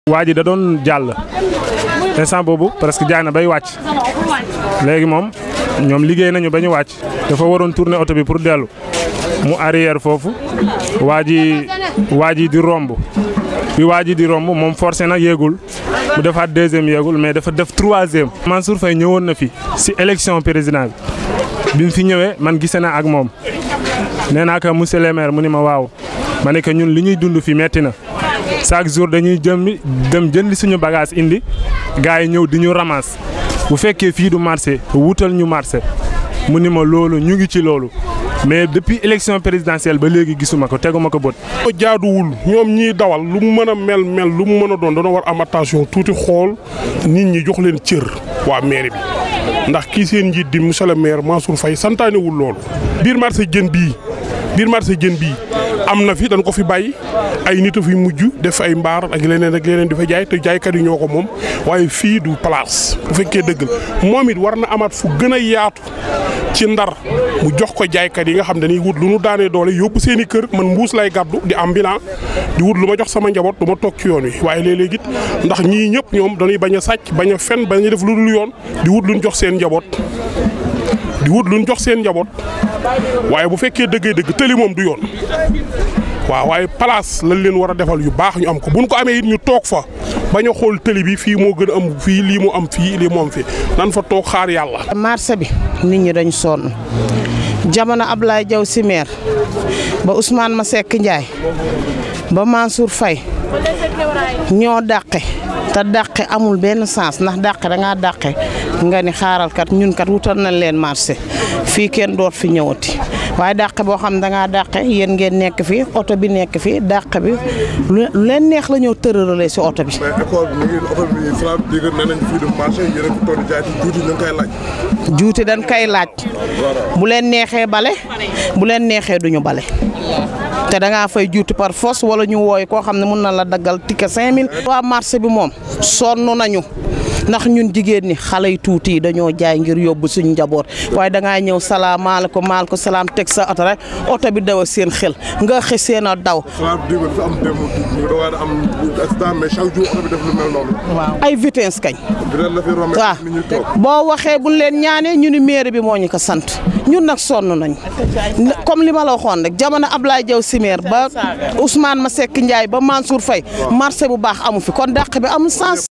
waa ji da doon jàll instant boobu presque jaay na bay wàcc léegi moom ñoom liggéey nañu ba ñu wàcc dafa waroon tourner oto bi pour dellu mu arrière foofu waa ji waa ji di romb bi waa ji di romb moom forcé na yéegul mu defaat deuxième yéegul mais dafa def troisième. Mansour Faye ñëwoon na fi si élection président bi bi mu fi ñëwee man gise na ak moom nee naa ko monsieur le maire mu ni ma waaw ma ne que ñun li ñuy dund fi metti na chaque jour dañuy jëm dem jëndi suñu bagage indi gars yi ñëw di ñu ramasse bu fekkee fii du marché wutal ñu marché mu ni ma loolu ñu ngi ci loolu. mais depuis élection présidentielle ba léegi gisuma ko teguma ko bët. jaaduwul ñoom ñiy dawal lu mu mën a mel mel lu mu mën a doon dana war am attention tuuti xool nit ñi jox leen cër waa mairie bi ndax kii seen njiit di monsieur le maire Mansour Faye santaanewul loolu. biir marché jën bii biir marché jën bii am na fi dañ ko fi bàyyi ay nit a fi mujj def ay mbaar ak leneen ak leneen di fa jaay te jaaykat yi ñoo ko moom waaye fii du place bu fekkee dëgg la moom it war na amaat fu gën a yaatu. ci ndar mu jox ko jaaykat yi nga xam dañuy wut lu nu daanee doole yóbbu seen i kër man mbuus lay gàddu di am bilan di wut lu ma jox sama njaboot du ma toog ci yoon wi waaye léeg-léeg it ndax ñii ñëpp ñoom dañuy bañ a sàcc bañ a fen bañ a def lu dul yoon di wut lu ñu jox seen njaboot di wut lu ñu jox seen njaboot waaye bu fekkee dëggee dëgg tëli moom du yoon waaw waaye place lañ leen war a defal yu baax ñu am ko buñ ko amee it ñu toog fa bañ a xool tëli bi fii moo gën a am fii lii mu am fii lii mu am fii nan fa toog xaar yàlla. marché bi nit ñi dañ sonn jamono Ablaye Diaw si maire ba Ousmane Masseck Ndiaye ba Mansour Faye ñoo dàqe te dàqe amul benn sens ndax dàqe da ngaa dàqe nga ni xaaral kat ñun kat wutal nañ leen marché fii kenn doot fi ñëwati waaye dàqe boo xam da ngaa dàqe yéen ngeen nekk fi oto bi nekk fi dàqe bi lu leen neex la ñëw tërërale si oto bi. mais école bi mi ngi oto bi Fra dégg nee nañ fii du marché yéen a fi toll jaay ci juuti ñu ngi koy laaj. juuti dañ koy laaj bu leen neexee bale bu leen neexee duñu bale te da ngaa fay juuti par force wala ñu wooy koo xam ne mun na la daggal ticket 5000. waa marché bi moom sonn nañu ndax ñun jigéen ñi xale yu tuuti yi dañoo jaay ngir yóbbu suñu njaboot waaye da ngaa ñëw salaamaaleykum maaleykum salaam teg sa oto rek oto bi daw seen xel nga xëy seen a daw. Fra dégg nga am démb ñu doon am accident mais chaque jour oto bi def lu mel noonu. ay vitesse kañ. dinañ la fi romb waaw nit ñi toog. boo waxee buñ leen ñaanee ñu ni mairie bi moo ñu ko sant ñun nag sonn nañ comme li ma la waxoon rek jamono Ablaye Diaw Simeer ba Ousmane Masseck Ndiaye ba Mansour Faye marché bu baax amu fi kon dàq bi amul sens